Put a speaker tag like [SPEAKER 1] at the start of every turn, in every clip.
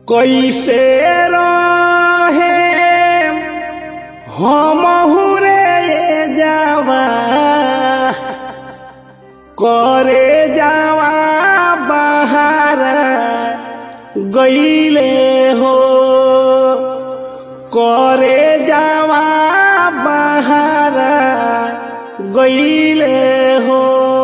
[SPEAKER 1] कैसे रहे हम रे जावा करे जावा बाहर गईले हो करे जावा बाहर गईले हो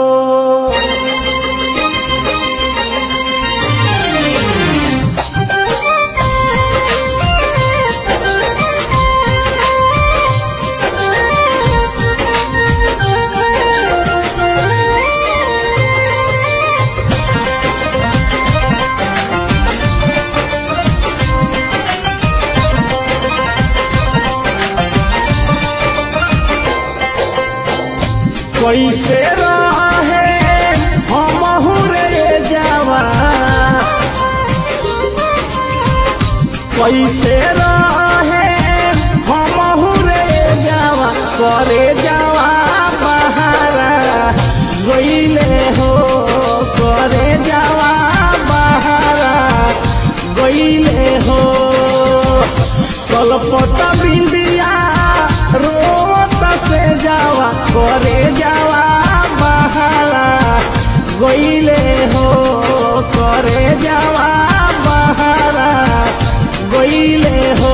[SPEAKER 1] कैसे रहे हम रे जावा कैसे रहे हम रे जावा करे जावा बहारा गईले हो करे जावा बहारा गईले हो कलपत बिंदिया रोत से जावा करे जावा बहारा गईले हो करे जावा बहारा गईले हो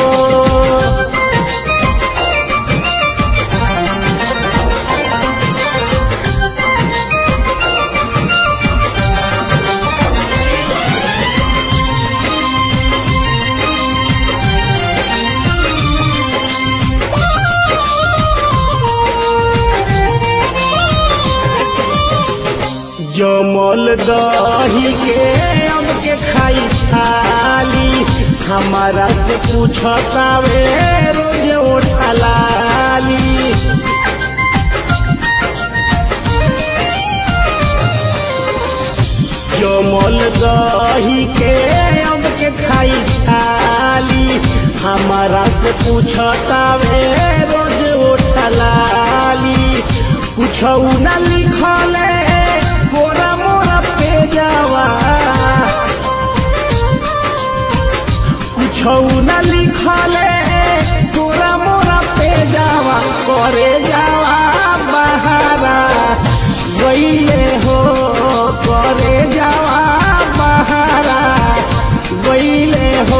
[SPEAKER 1] जमल दही के अब के खाई छाली हमारा से पूछतावे रोज उठलाली जमल दही के अब के खाई छाली हमारा से पूछतावे रोज उठलाली कुछऊ न लिखले गोरा मोरा पे जावा कुछऊ न लिखले गोरा मोरा पे जावा करे जावा बहारा गईले हो करे जावा बहारा गईले हो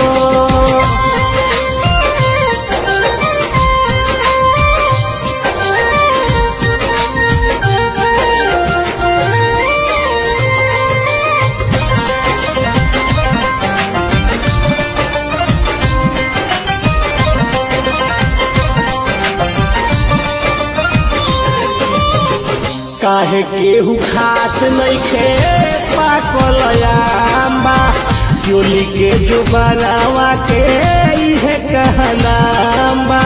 [SPEAKER 1] काहे केहू खात नइखे पाकल आंबा चोली के जो बनावा के इहे कहनाम्बा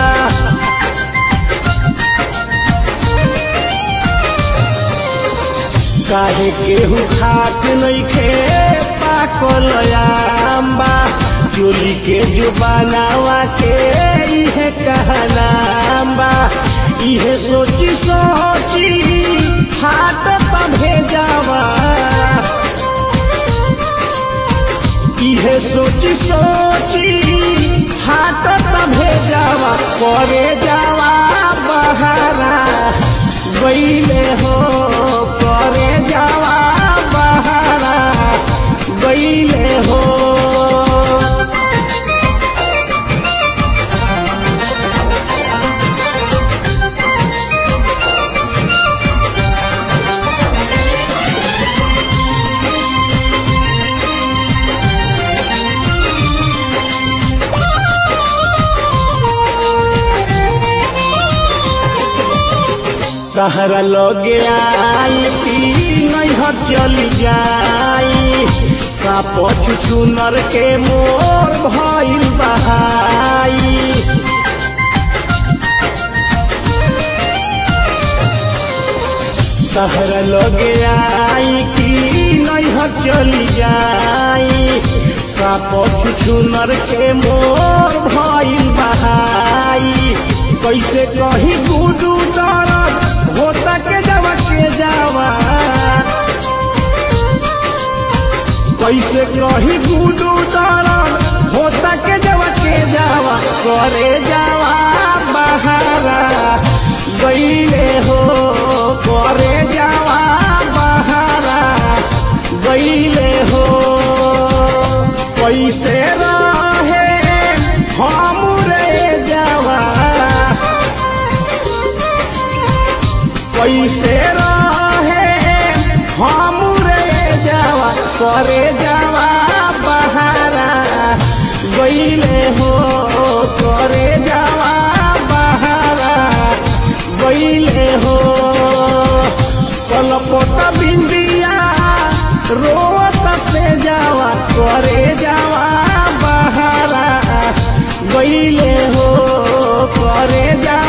[SPEAKER 1] काहे केहू खात नइखे पाकल आंबा चोली के जो बनावा के इहे कहनाम्बा इहे सोची सोची हाथ पभे जावा इहे सोची सोची हाथ पभे जावा करे जावा बहारा गईले हो करे जावा बहारा गईले हो कहरा लगे आई पी नैहर चली जाई साप छुछुनर के मोर भइल बहाई कहरा लगे आई कि नैहर चली जाई साप छुछुनर के मोर भइल बहाई कैसे कही गुडू दरद होता के जावा के जावा कैसे कही गुडू दरन होता के जवा के जावा करे जावा बहारा गईले हो करे जावा बहारा गईले हो कैसे रहे हम रे जावा कैसे रहे हम रे जावा करे जावा बहारा गईले हो करे जावा बहारा गईले हो कलपत बिंदिया रोवत से जावा करे जावा बहारा गईले हो करे जावा